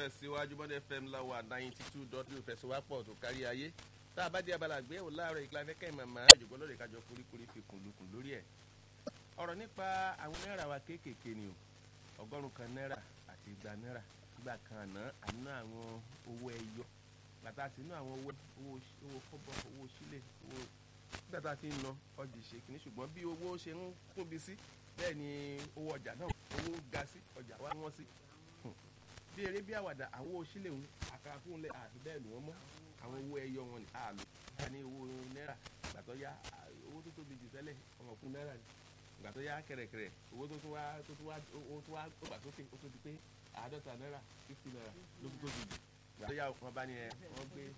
tẹ̀síwájú bọ́dẹ fm láwa ninety two dot two fẹsíwápọ̀ tó kárí ayé tá a bá dé abala àgbéyẹ̀wò láàárọ̀ ìkìlá fẹ́kẹ́ màmá ìjọ̀gbọ́n lórí kájọ kúríkúrí fi kùnlùkùn lórí ẹ̀ ọ̀rọ̀ nípa àwọn náírà wa kéékèèké ni o ọgọ́rùn kan náírà àti igba náírà nígbà kan àná àná àwọn owó ẹyọ bàtà sí inú àwọn owó owó kọ́bọ̀ owó sílẹ̀ owó nígbà tá a ti ń ná ọjà ìṣe kìíní ṣùgbọ́n bí owó ṣe ń tóbi sí bẹ́ẹ̀ ni owó ọjà náà owó ga sí ọjà wa wọ́n sí bí eré bí àwàdà àwọn owó sílẹ̀ ń àkàrà fún lẹ̀ àti bẹ́ẹ̀ lù wọ́n mọ́ àwọn owó ẹyọ wọn ni àlò ká ní owó náírà ìgbà tó yá owó tó tóbi jù tẹ́lẹ̀ ọmọ fún náírà ni ìgbà tó yá kẹ̀rẹ̀kẹ̀rẹ̀ owó tó tún wá tó tún wá owó tó wá ó gbà sókè ó tó di pé àádọ́ta náírà fifty náírà ló tún tóbi jù ìgbà tó yá wọn bá ní ẹ wọ́n gbé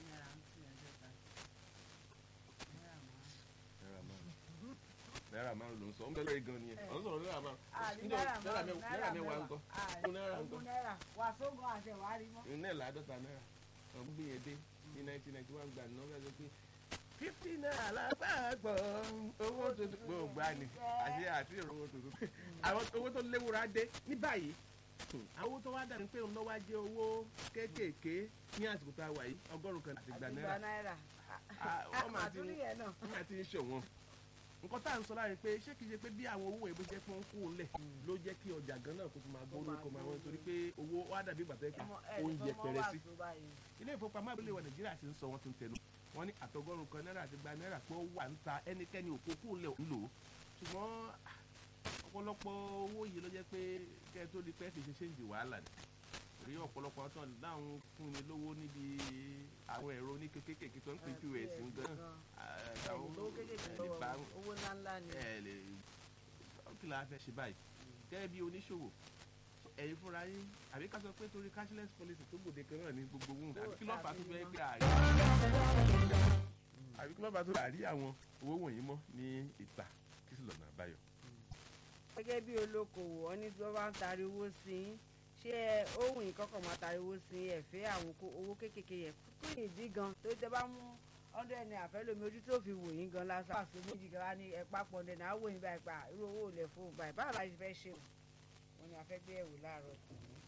náírà márùn ló ń sọ ń bẹ lórí gan ni ẹ ọ ń sọ̀rọ̀ náírà márùn náírà mẹ́wàá ń kọ́ náírà ń kọ́ wàsógun àṣẹwárí mọ́. ní ẹ̀ láàdọ́ta náírà wọn gbé yẹn dé ní nineteen ninety one gbà náà bẹ́ẹ̀ pé fifty naira lápapọ̀ owó tuntun gbogbo àní àti àti owó tuntun àwọn owó tó léwura dé ní báyìí àwọn owó tó wá dàbí pé òun lọ́wọ́ jẹ́ owó kéékèèké ní àsìkò tá a wà yìí ọgọ́rùn-ún kan àti ìgbà náírà wọ́n máa ti ń ṣòwọ́n nǹkan tá à ń sọ láàrin pé ṣé kìí ṣe pé bí àwọn owó ìbò jẹ́ pé wọ́n kú lẹ̀ ló jẹ́ kí ọjà gan náà kó tó máa gbóró kó máa wọ́n torí pé owó wá dàbí ìgbà tó yẹ pé oúnjẹ pẹ̀rẹ̀ sí. ilé ìfowópamọ́ àbúlé wa nàìjíríà ti ń sọ wọ́n tó ń tẹnu wọ́n ní àtọgọ́rùn kan náírà àti gba náírà pé ó wà ń ta ẹnikẹ́ni òkú kú lẹ̀ ń lò ó ṣùgbọ́n ọ̀pọ̀lọpọ̀ owó yìí ló jẹ́ pé kẹ́ ẹ tó di pẹ́ fi ṣe ṣéǹjì wàhálà ni rí ọ̀pọ̀lọpọ̀ tó ń dáhùn fún ni lówó níbi àwọn ẹ̀rọ ní kékèké tó ń pè pos ń gan owó ńláńlá ni. ẹ lè kí la fẹ́ ṣe báyìí gẹ́gẹ́ bí oníṣòwò ẹ̀yin fúnra yín àbí ká sọ pé torí cashless policy tó gbòde kan náà ní gbogbo ohun àbí kí ló fà á tó fẹ́ gbé àárín àbí kí ló fà á tó fẹ́ àárí àwọn owó wọ̀nyí mọ́ ní ìta kí sì lọ́nà àbáyọ. gẹ́gẹ́ bí olókoòwò ọ ní tí wọ́n bá ń taari owó sí i ṣé ohun ìkọ́kọ̀ máa tariwo sí ẹ̀fẹ́ àwọn owó kéékèèké yẹn kí ni ìdí gan tó tẹ bá mú ọdún ẹni àfẹ́lómi ojú tó fi wò yín gan lásán àti méjì gan wá ní ẹ̀pá pọ̀ndẹ̀ náà wò yín báyìí pa irú owó ò lẹ̀ fún un báyìí báwo la ṣe fẹ́ ṣe wọn ni a fẹ́ gbé ẹ̀wò láàárọ̀ tòun.